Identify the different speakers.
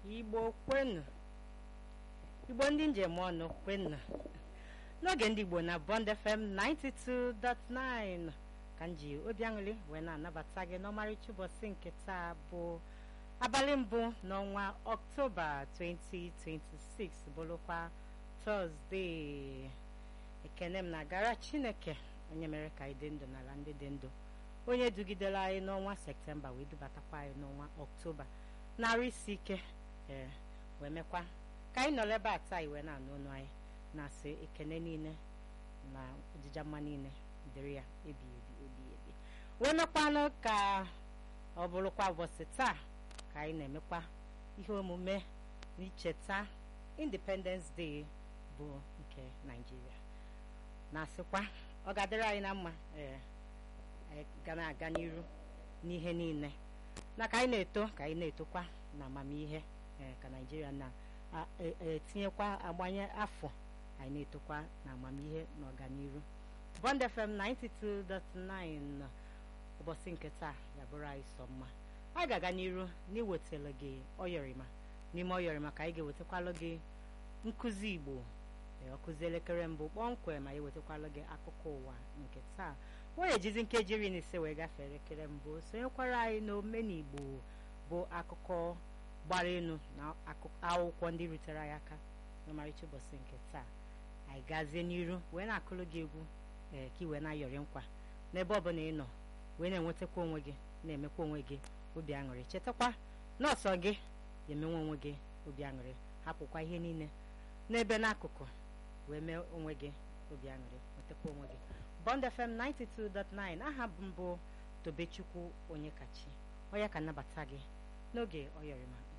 Speaker 1: igbo kwenu igbo ndị njem ọnụ kwenu n'oge ndị igbo na bond fm 92.9 ka m ji obi aṅụrị wee na-anabata gị n'ọmarịcha ụbọchị nke taa bụ abalị mbụ n'ọnwa ọktoba 2026 bụrụkwa tọzdee ekene m na-agara chineke onye mere ka anyị dị ndụ n'ala ndị dị ndụ onye dugidere anyị n'ọnwa septemba wee dubatakwa anyị n'ọnwa ọktoba narị isi ike ee wee mekwa ka anyị nọrọ ebe a taa iwe na-anụ ọnụ anyị na-asị ekene niile na ojija mma niile dịrị ya ebi ebi ebi ebi wee mekwanụ ka ọ bụrụkwa ụbọchị taa ka anyị na-emekwa ihe omume n'icheta independence day bụ nke naijiria na-asịkwa ọ ga-adịrị anyị na mma ee anyị ga na-aga n'iru n'ihe niile na ka anyị na-eto ka anyị na-etokwa na amamihe ee ka naijiria na-etinyekwa agbanye afọ anyị na-etokwa na amamihe na ọganiru bond fm 92.9 ụbọchị nke taa ya bụrụ anyị sọ mma anyị ga-aga n'iru n'iwetara gị ọyọrịma n'ime ọyọrịma ka anyị ga-ewetakwalụ gị nkụzi igbo ọkụzi elekere mbụ kpọmkwem ma ewetakwalụ gị akụkọ ụwa nke taa were ejizi nkeji iri na ise wee gafee elekere mbụ sonyekwara anyị n'omenigbo bụ akụkọ gbara elu na akwụkwọ ndị rutere anyị aka n'ọmarịcha ụbọchị nke taa anyị gazie n'iru wee na-akụrụ gị egwu ee ka ị wee na-ayọrị nkwa n'ebe ọ bụla ị nọ wee na-enwetakwa onwe gị na-emekwa onwe gị obi aṅụrị chetakwa nọọsọ gị ga-emenwe onwe gị obi aṅụrị hapụkwa ihe niile n'ebe n'akụkụ wee mee onwe gị obi aṅụrị nwetakwa onwe gị Bond FM 92.9 aha mbụ Tobechukwu onye kachi onye ka nnabata gị n'oge ọyọrịma